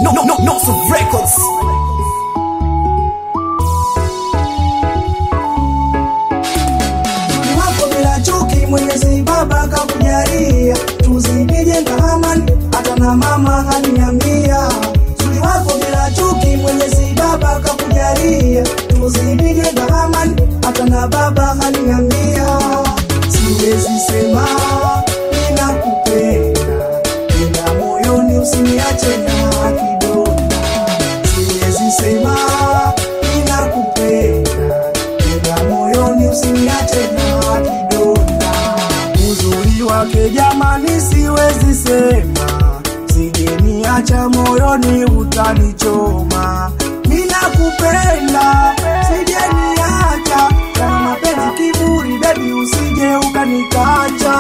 no, no, no, no, so records. wako bila chuki, Mwenyezi Baba kakujalia, tuzidije amani, hata na mama haniambia. Zuri wako bila chuki, Mwenyezi Baba kakujalia, tuzidije amani, hata na baba haniambia. Siwezi sema ninakupenda, ila moyoni usiniache na kidonda. Siwezi sema ninakupenda ila moyoni usiniache na kidonda. Uzuri wake jamani, siwezi sema, sijeniacha moyoni utanichoma. Ninakupenda, sijeniacha, kama mapenzi kiburi, baby usije ukanikacha.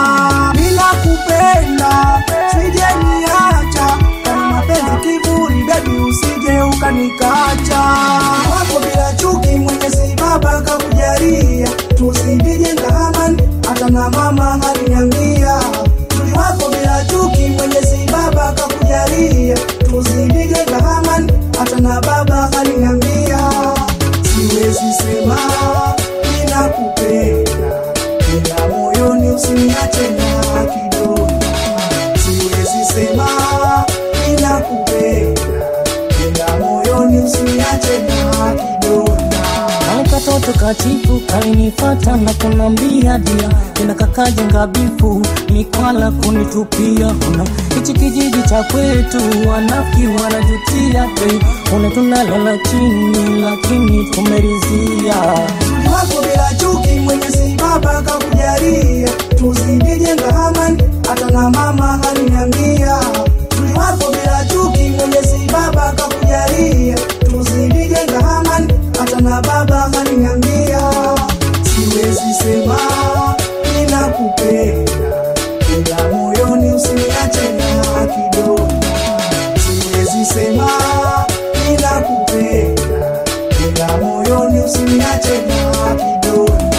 Ninakupenda, sijeniacha, kama mapenzi kiburi, baby usije ukanikacha. Wako bila chuki, Mwenyezi Baba kakujalia, tuzidije amani, hata na mama aliniambia. Tuli wako bila chuki, Mwenyezi Baba kakujalia, tuzidije amani, hata na baba aliniambia. Siwezi sema ninakupenda, ila moyoni usiniache na kidonda. Siwezi sema ninakupenda, ila moyoni usiniache na kidonda. Katoto katifu kalinifata na kunambia dia tena kakajenga bifu mikwala kunitupia kuna hichi kijiji cha kwetu wanafiki wanajutia hey, una tunalala chini lakini tumerizia wako bila chuki, Mwenyezi Baba kakujalia, tuzidije amani, hata na mama aliniambia. Tuli wako bila chuki, Mwenyezi Baba kakujalia, tuzidije amani, hata na baba aliniambia. Siwezi sema ninakupenda, ila moyoni usiniache na kidonda. Siwezi sema ninakupenda, ila moyoni usiniache na kidonda.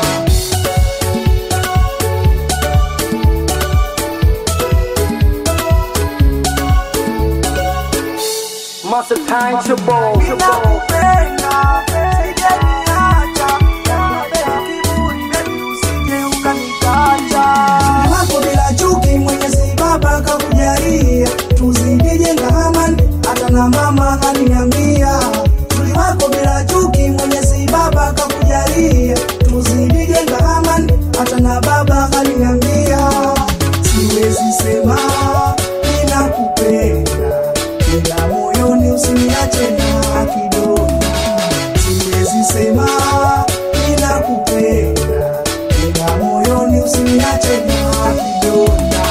Master time to ball. Ninakupenda, sijaniacha, mapenzi kiburi, baby usije ukanikacha. Wako bila chuki, Mwenyezi Baba kakujalia, tuzidije amani, hata na mama aliniambia. Tuli wako bila chuki, Mwenyezi Baba kakujalia, tuzidije amani, hata na baba aliniambia. Siwezi sema ninakupenda ila moyoni usiniache na kidonda. Siwezi sema ninakupenda, ila moyoni usiniache na kidonda.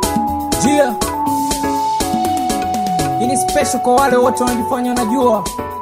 jia hii ni special kwa wale wote wanajifanya wanajua